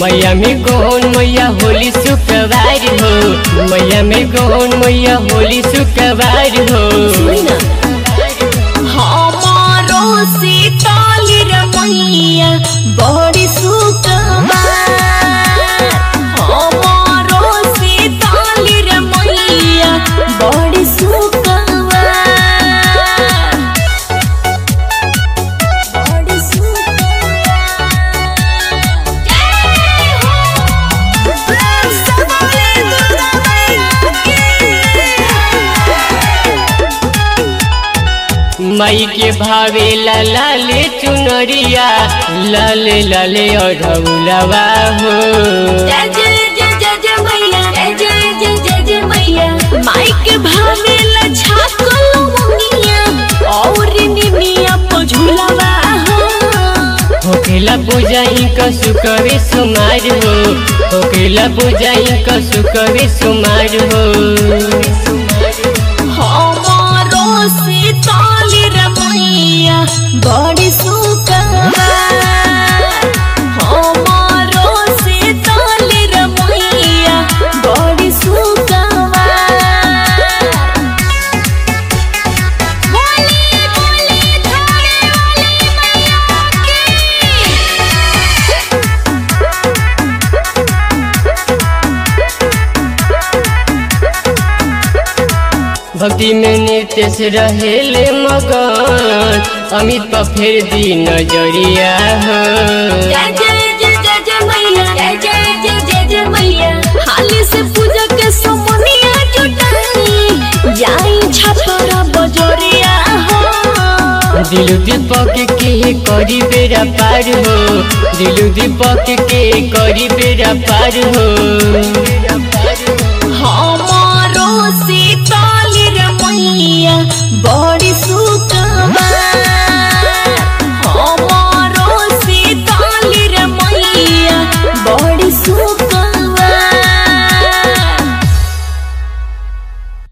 मैया में कौन मैया होली शुक्रवार हो मैया में कौन मैया होली शुक्रवार हो हमारो सीताली रे मैया बड़ी सुकमार हमारो सीताली रे मैया बड़ी सुकमार बड़ी मई के भावे लाले चुनरिया लाले लाले अढ़ौलवा हो जय जय जय जय जय मैया जय जय जय जय जय मैया माइक भावे लछा कलो मुनिया और निमिया पझुलवा हो होकेला पूजाई का सुकवे सुमार हो होकेला पूजाई का सुकवे सुमार हो हमारो सीताली रे मैया बड़ी सुकमार हमारो सीताली रे मैया बड़ी सुकमार बोली बोली धारे वाली मैया की भक्ति में नृत्य से रहेले मगन अमित पर फेर दी नजरिया हो जय जय जय जय जय मैया जय जय जय जय जय मैया हाली से पूजा के समनिया जुटाई जाई छपरा बजोरिया हो दिलु दीपक के करी बेरा पार हो दिलु दीपक के करी बेरा पार हो हमारो सीताली रे मैया बड़ी